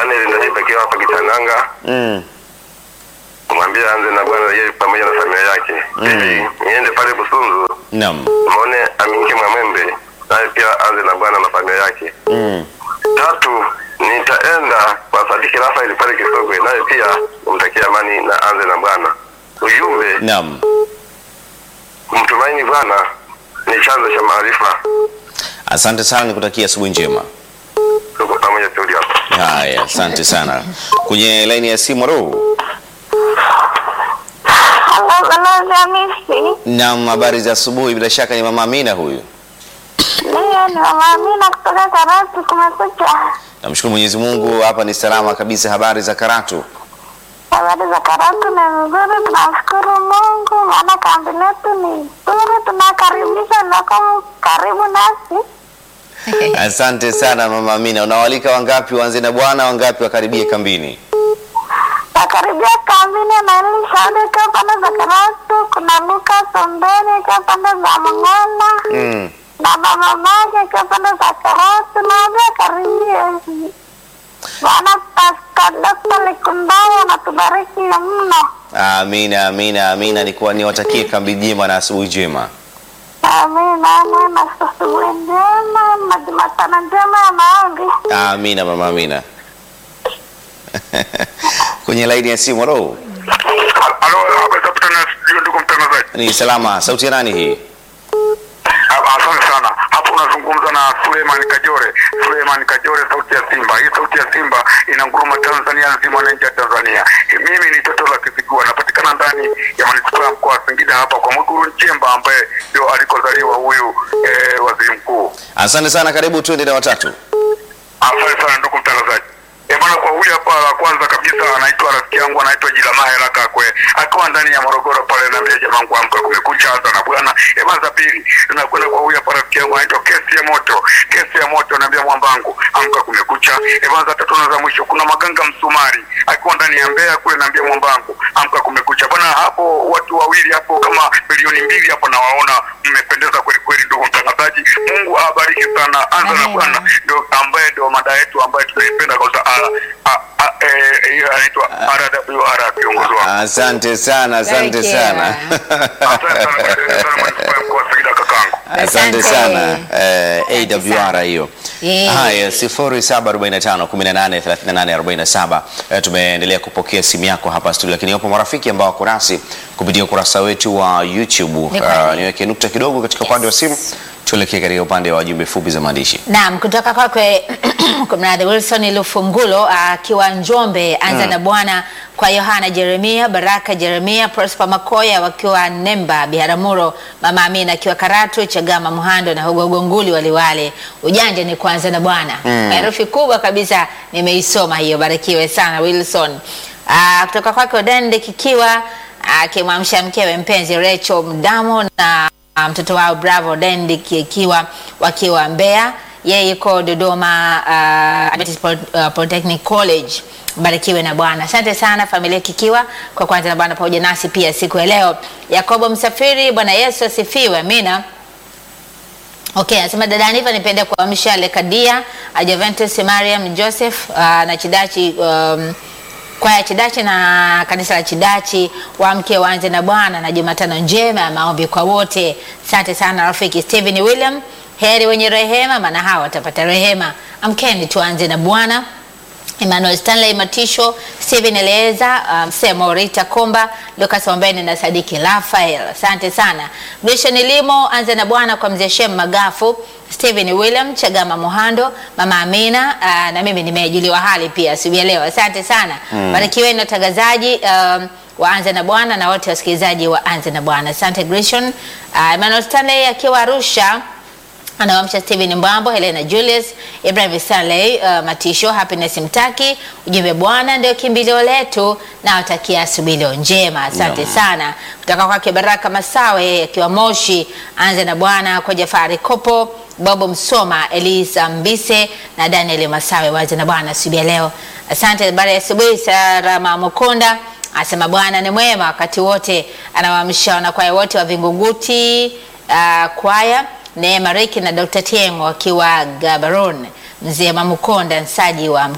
Daniel Ndahiba akiwa hapa Kitananga, Mm. kumwambia anze na bwana yeye pamoja na familia yake. Pili, niende pale Busunzu, Naam. muone Aminike Mwamembe, naye pia anze na bwana na familia yake. Mm. Tatu, nitaenda kwa Sadiki Rafael pale Kisogwe, naye pia umtakie amani na anze na bwana. Ujumbe, Naam. kumtumaini Bwana ni chanzo cha maarifa. Asante sana, nikutakia asubuhi njema. Tuko pamoja studio hapa. Haya, asante sana. Kwenye laini ya simu ro. Halo, balozi Hamisi. Naam, habari za asubuhi. Bila shaka ni mama Amina huyu. Ndiyo, ni mama Amina kutoka Karatu. Kumekucha. Namshukuru Mwenyezi Mungu, hapa ni salama kabisa. Habari za Karatu? Habari za Karatu ni nzuri, tunashukuru Mungu maana kambi letu ni nzuri, tunakaribisha loko karibu nasi. Asante sana mama Amina. Unawalika wangapi waanze na bwana, wangapi wakaribie kambini? Nakaribia kambini na Elishade kwa pande za Karatu, kuna Luka Sombeni kwa pande za Mng'ona Mm. na mama Mage kwa pande za Karatu, naambia karibie. Bwana Pastor Dr. Likumbayo anatubariki mno. Amina, amina, amina. Nikuwa niwatakie kambi njema na asubuhi njema. Amina, amina. Asubuhi njema na Jumatano njema ya maombi. Amina mama Amina. Kwenye laini ya simu ro. Halo, habari za kutana ndugu mtangazaji. Ni salama. Sauti ya nani hii? Asante sana. Hapo unazungumza na Suleiman Kajore. Suleiman Kajore, sauti ya Simba. Hii sauti ya Simba inanguruma Tanzania nzima na nje ya Tanzania. Mimi ni toto la Kisigua, napatikana ndani ya manispaa ya mkoa wa Singida hapa kwa Mwigulu Nchemba ambaye ndio alikozaliwa huyu eh, waziri mkuu. Asante sana, karibu tuende na watatu. Asante sana ndugu mtangazaji. Eh, bwana kwa huyu hapa la kwanza kabisa anaitwa rafiki yangu anaitwa Jilamahe Lakakwe akiwa ndani ya Morogoro pale na mbia jamaa wangu amka kumekucha hasa na bwana. Eh, bwana za pili tunakwenda kwa huyu hapa rafiki yangu anaitwa Kesi ya Moto. Kesi ya Moto naambia mwambangu amka kumekucha. Eh, bwana za tatu na za mwisho kuna Maganga Msumari akiwa ndani ya Mbeya kule naambia mwambangu amka kumekucha. Bwana hapo watu wawili hapo kama milioni mbili hapo nawaona mmependeza kweli kweli ndugu mtangazaji. Mungu awabariki sana. Anza na Amina. bwana ndio ambaye ndio mada yetu ambayo tunaipenda kwa sababu a- a- eh, hiyo anaitwa RWR kiongozi wangu. Asante sana, asante Barikiwa. sana. Asante sana kwa kuendelea sana manispaa ya mkoa wa Singida kakangu. Asante Asante. sana eh, Asante AWR sana. hiyo. Yeah. Haya, 0745183847. Eh, tumeendelea kupokea simu yako hapa studio, lakini wapo marafiki ambao wako nasi kupitia ukurasa wetu wa YouTube. Ni kweli. Uh, niweke nukta kidogo katika upande wa simu, tuelekee katika upande wa jumbe fupi za maandishi. Naam, kutoka kwakwe kumradhi, Wilson Lufungulo akiwa Njombe, anza na bwana kwa Yohana Jeremia, Baraka Jeremia, Prosper Makoya wakiwa Nemba, Biharamulo, Mama Amina akiwa Karatu, Chagama Muhando na Hugo Nguli Waliwale. Ujanja ni kuanza na bwana. Herufi kubwa kabisa nimeisoma hiyo, barikiwe sana Wilson. Ah, kutoka kwake Odende Kikiwa akimwamsha mkewe mpenzi Rachel Mdamo na Ah, mtoto wao Bravo Dendi ikiwa wakiwa Mbeya, yeye yuko Dodoma uh, Adventist Poly- uh, Polytechnic College. Barikiwe na Bwana. Asante sana familia Kikiwa kwa kwanza na Bwana pamoja nasi pia siku ya leo. Yakobo Msafiri, Bwana Yesu asifiwe. Amina. Okay, anasema dada Aniva, nipende kuamsha Lekadia, Adventus Mariam Joseph uh, na Chidachi um, kwaya Chidachi na kanisa la Chidachi waamke waanze na Bwana na Jumatano njema ya maombi kwa wote. Asante sana rafiki Stephen William, heri wenye rehema, maana hawa watapata rehema. Amkeni tuanze na Bwana. Emmanuel Stanley Matisho, Steven Eleza, um, Semo Rita Komba, Lucas Ombeni na Sadiki Rafael. Asante sana. Grishan Limo, anza na Bwana kwa mzee Shem Magafu, Steven William, Chagama Mohando, Mama Amina, uh, na mimi nimejuliwa hali pia asubuhi ya leo. Asante sana. Barikiweni na watangazaji um, waanze na Bwana na wote wasikilizaji waanze na Bwana. Asante Grishon. Uh, Emmanuel Stanley akiwa Arusha anawamsha Steven Mbambo, Helena Julius, Ibrahim Stanley, uh, Matisho, Happiness Mtaki. Ujumbe Bwana ndio kimbilio letu, na watakia asubuhi leo njema. Asante Naam. sana. Kutoka kwake Baraka Masawe akiwa Moshi, anze na Bwana kwa Jafari Kopo, Bobo Msoma, Elisa Mbise na Daniel Masawe, waanze na Bwana asubuhi ya leo. Asante. Habari ya asubuhi, Sarama Mukonda asema Bwana ni mwema wakati wote, anawaamsha wanakwaya wote wa Vingunguti uh, kwaya Neema Riki na Dr. Tiengo wakiwa Gabaron, mzee Mamukonda Nsaji wa